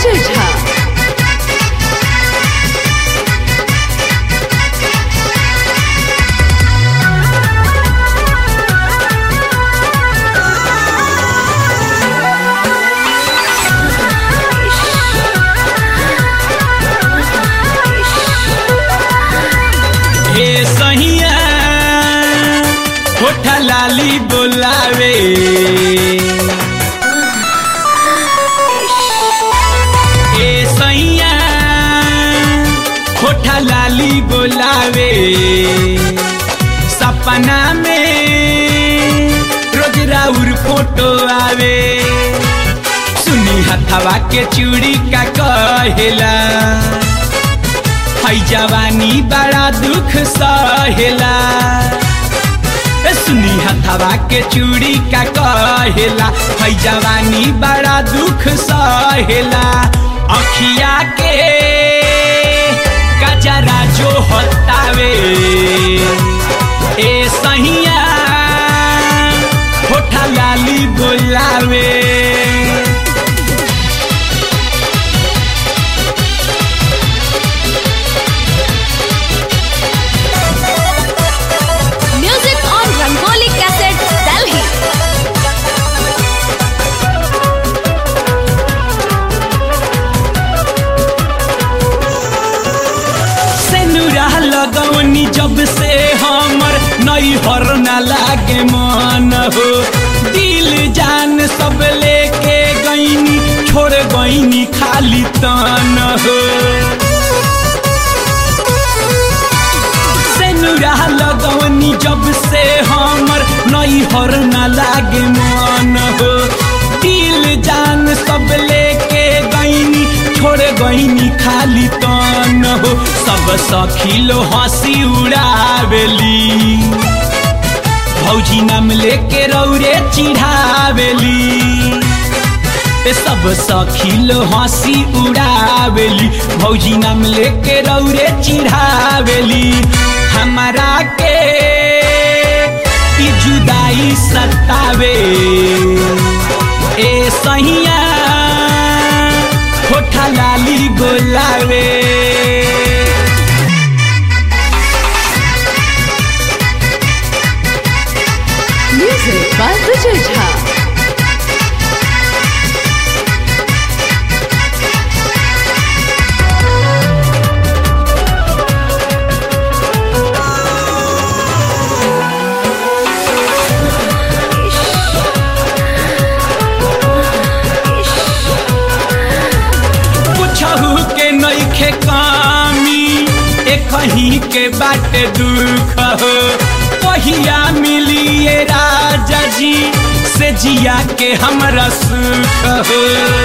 विजय झा हे सहिया होठा लाली बोलावे हे सैया होठा लाली बोलावे सपना में रोज राउर फोटो आवे सुनी हथवा के चूड़ी का कहेला है जवानी बड़ा दुख सहेला ए सुनी हथवा के चूड़ी का कहेला है जवानी बड़ा दुख सहेला अखिया के गजरा जो हतावे ए सहिया होठा लाली बोलावे music on Rangoli cassette Delhi सेनुरा लगौनी जब से हमर नैहर न लागे मन हो दिल जान सब लेके गईनी छोड़ गईनी खाली तन हो सेनुरा लगौनी जब से हमर नैहर न लागे मन हो दिल जान सब लेके गईनी छोड़ गईनी खाली तन हो सब सखिलो हंसी उड़ावेली भौजी नाम लेके रौरे चिढ़ावेली ए सब सखिलो हंसी उड़ावेली भौजी नाम लेके रौरे चिढ़ावेली हमारा के ई जुदाई सतावे ए सहिया होठा लाली बोलावे म्यूजिक बाय विजय झा कुछहू के नइखे कामी एक ही के बाटे दुख हो पहिया मिलिए राजा जी से जिया के हमरा सुख हो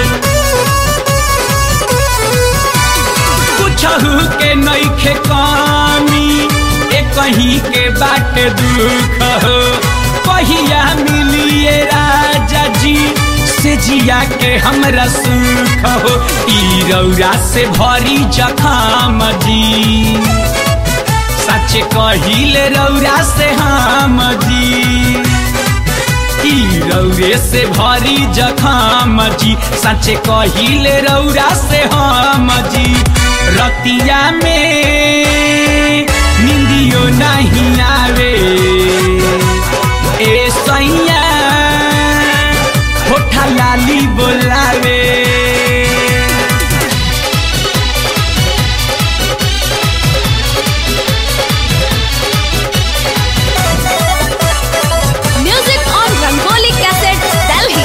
कुछहू के नइखे कामी एक ही के बाटे दुख हो पहिया मिलिए राजा जी से जिया के हमरा सुख हो ई रौरा से भरी जखाम जी सच कहिले रौरा से हम जी ई रौरे से भरी जखाम जी सच कहिले रौरा से हम जी रतिया में निंदियो नहीं आवे ए सैया होठा लाली बोलावे music on Rangoli cassette Delhi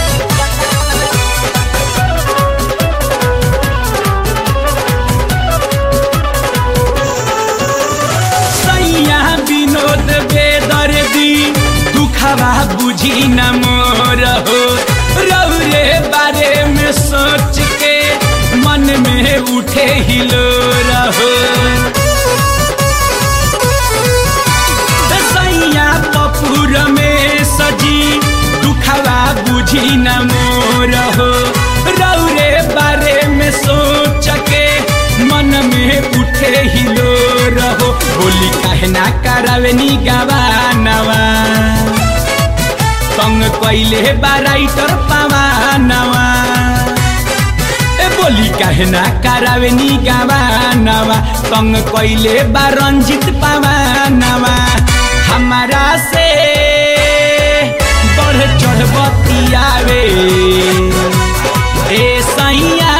सैया विनोद बेदर्दी दुखवा बुझी न मोर हो रौरे बारे में सोच के मन में उठे हिलो रहो सैया कपूर में सजी दुखवा बुझी न मोर हो रौरे बारे में सोच के मन में उठे हिलो रहो होली काहे ना करावेनी गवानवा संग कैले बाराइटर पावानवा ए बोली कहना करावे नी गवानवा तंग कैले बा रंजित पवानवा हमारा से बढ़ चढ़ बतियावे ए सैया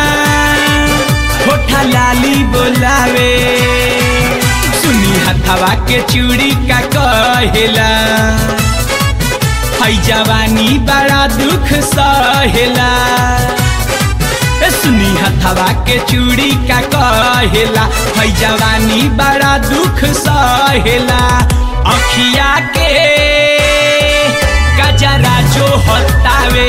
होठा लाली बोलावे सुनी हथवा के चूड़ी का कहेला है जवानी बड़ा दुख सहेला ए सुनी हथवा के चूड़ी का कहेला है जवानी बड़ा दुख सहेला अखिया के गजरा जो हतावे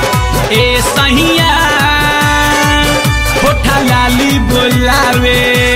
ए सहिया होठा लाली बोलावे